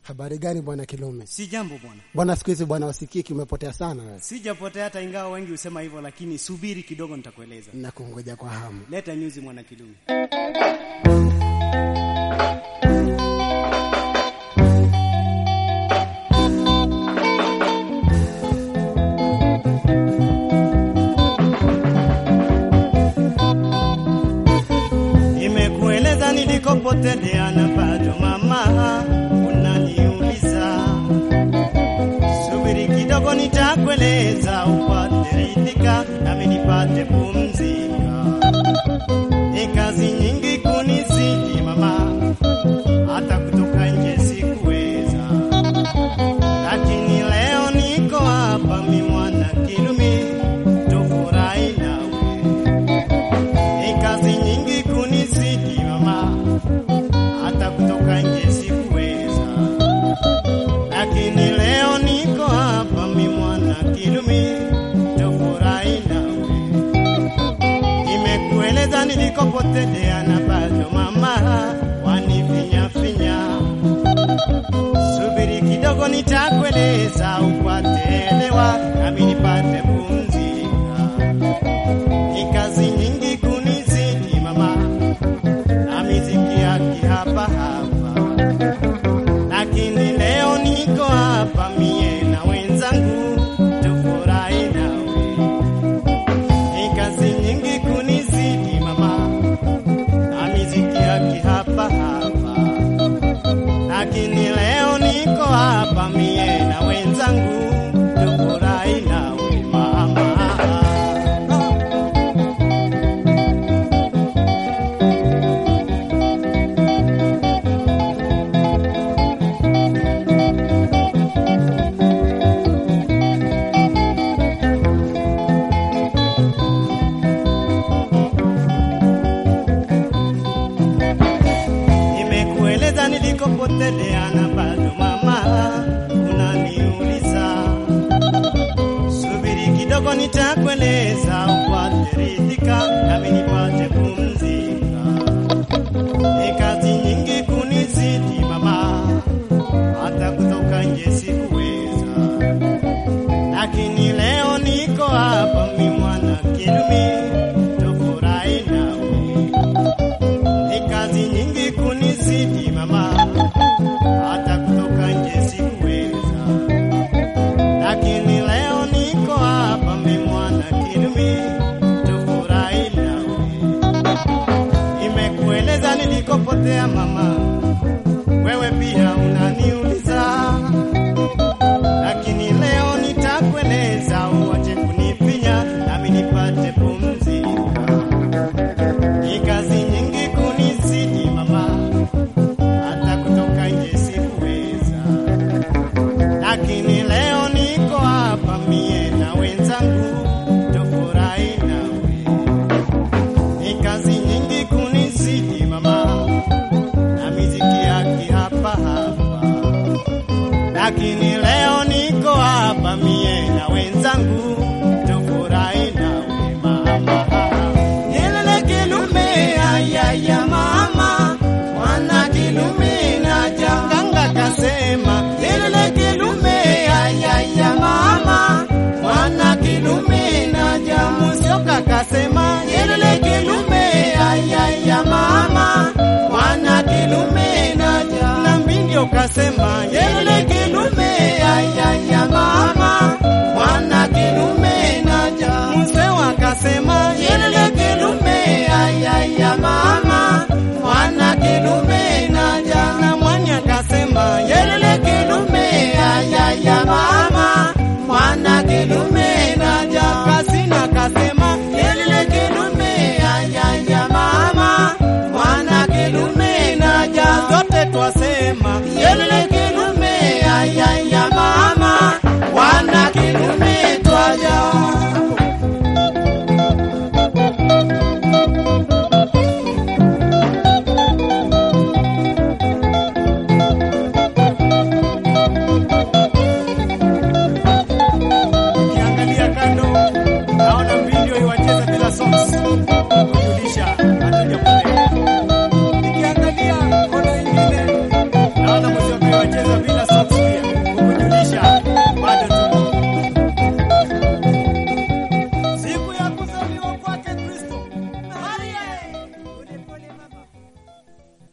Habari gani bwana Kilume? Si jambo bwana, Bwana siku hizi bwana wasikiki umepotea sana wewe. sijapotea hata ingawa wengi husema hivyo, lakini subiri kidogo, nitakueleza. Na kungoja kwa hamu. Leta nyuzi mwana Kilume. Nimekueleza nilikopotelea na bado mama unaniuliza. Subiri kidogo, nitakueleza upate ridhika, nami nipate pumzika. Ni kazi nyingi kunizidi mama, hata kutoka nje sikuweza, lakini leo niko hapa, mi mwana Kilumi, tufurahi nawe. Ni kazi nyingi kunizidi mama, hata kutoka nje sikuweza, lakini leo niko hapa, mi mwana Kilumi, tufurahi nawe. Nimekueleza nilikopotelea na bado mama wanifinyafinya. Subiri kidogo, nitakueleza upate elewa, nami nipate pumzika. Ni kazi nyingi kunizidi mama, na miziki yake hapa hapa, lakini leo niko hapa mie na wenzangu tufurahi nawe. Ni kazi nyingi kunizidi mama, na miziki yake hapa hapa, lakini leo niko hapa mie na wenzangu tufurahi nawe mama. Nimekueleza nilikopotelea na bado mama unaniuliza. Subiri kidogo, nitakueleza upate ridhika, nami nipate pumzika. Ni kazi nyingi kunizidi mama, hata kutoka nje sikuweza, lakini leo niko hapa, mi mwana Kilumi, tufurahi nawe ni kazi nyingi kunizidi mama, hata kutoka nje sikuweza, lakini leo niko hapa, mi mwana Kilumi, tufurahi nawe. Nimekueleza nilikopotea mama, wewe pia unaniuliza, lakini leo nitakueleza, uache kunifinya nami nipate pumzika ni kazi nyingi kunizidi mama, hata kutoka nje sikuweza, lakini leo niko hapa mie na wenzangu tufurahi nawe. Ni kazi nyingi kunizidi mama, na miziki yake hapa hapa, lakini leo niko hapa mie na wenzangu tufurahi nawe mama. Yelele Kilume ayaya mama, mwana Kilume na janganga kasema. Yelele Kilume ayaya mama, mwana Kilume na jamusioka kasema. Yelele Kilume ayaya mama, mwana Kilume na ja na mbindio kasema.